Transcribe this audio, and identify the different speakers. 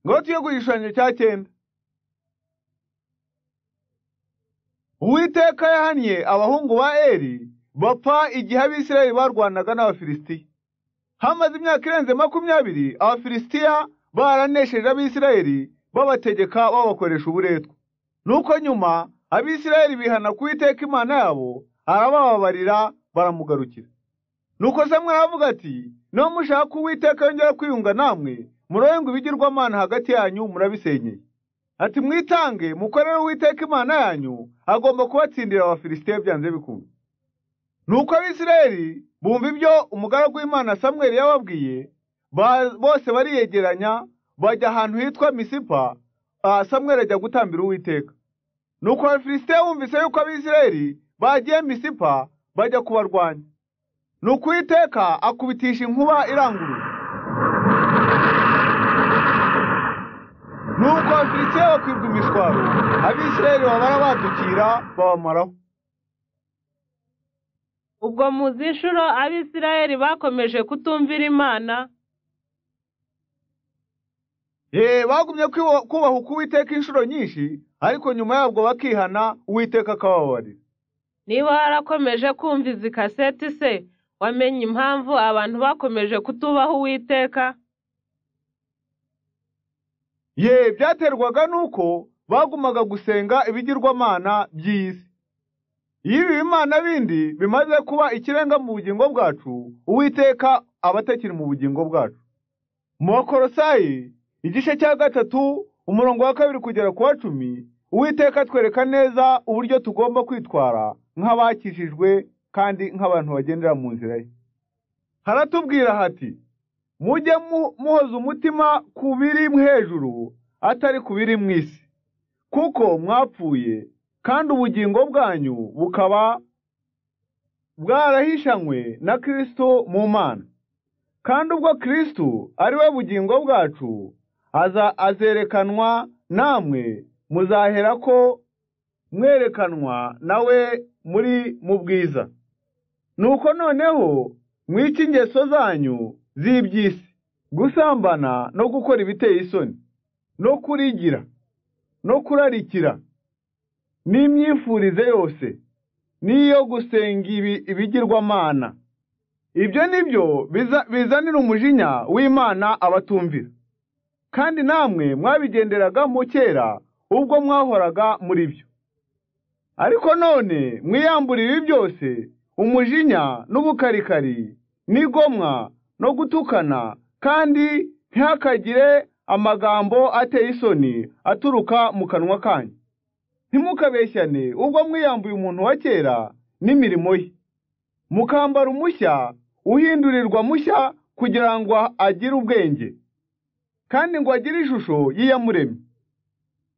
Speaker 1: ingoti yo ku gishushanyo cya cyenda uwiteka yahannye abahungu ba eri bapfa igihe abisirayeli barwanaga n'abafilisitiya hamaze imyaka irenze makumyabiri abafilisitiya baranesheje abisirayeli babategeka babakoresha uburetwa nuko nyuma abisirayeli bihana ku witeka imana yabo arabababarira baramugarukira nuko samwari aravuga ati niba mushaka uwiteka yongera kwiyunga namwe murenga ibigirwamana hagati yanyu murabisenyeye ati mwitange mukorere uwiteka imana yanyu agomba kubatsindira abafilisitiya byanze bikunze nuko abisirayeli bumva ibyo umugaragu w'imana samweri yababwiye bose bariyegeranya bajya ahantu hitwa misipa samweri ajya gutambira uwiteka nuko abafilisitiya bumvise yuko abisirayeli bagiye misipa bajya kubarwanya nuko uwiteka akubitisha inkuba iranguruye nuko abafilisitiya bakwibwa imishwaro abisirayeli babara badukira babamaraho
Speaker 2: ubwo muzi inshuro abisirayeli bakomeje kutumvira imana
Speaker 1: Ye, bagumye kwibo- kubaha uko uwiteka inshuro nyinshi ariko nyuma yabwo bakihana uwiteka akabababarira
Speaker 2: niba warakomeje kumva izi kaseti se wamenye impamvu abantu bakomeje kutubaha uwiteka
Speaker 1: ye byaterwaga n'uko bagumaga gusenga ibigirwamana by'isi iyo ibi bimana bindi bimaze kuba ikirenga mu bugingo bwacu uwiteka aba atakiri mu bugingo bwacu mu bakorosayi igice cya gatatu umurongo wa kabiri kugera ku wa cumi uwiteka atwereka neza uburyo tugomba kwitwara nk'abakijijwe kandi nk'abantu bagendera mu nzira ye haratubwira hati mujye mu- muhoza umutima ku biri hejuru atari ku biri mu isi kuko mwapfuye kandi ubugingo bwanyu bukaba bwarahishanywe na Kristo mu mana kandi ubwo Kristo ari we bugingo bwacu aza azerekanwa namwe muzahera ko mwerekanwa nawe muri mu bwiza nuko noneho mwice ingeso zanyu z'iby'isi gusambana no gukora ibiteye isoni no kurigira no kurarikira n'imyifurize yose n'iyo gusenga ibi- ibigirwamana ibyo ni byo biza- bizanira umujinya w'imana abatumvira kandi namwe mwabigenderagamo kera ubwo mwahoraga muri byo ariko none mwiyambura ibi byose umujinya n'ubukarikari n'igomwa no gutukana kandi ntihakagire amagambo ateye isoni aturuka mu kanwa kanyu ntimukabeshyane ubwo mwiyambuye umuntu wa kera n'imirimo ye mukambara umushya uhindurirwa mushya kugira ngo agire ubwenge kandi ngo agire ishusho y'iyamuremye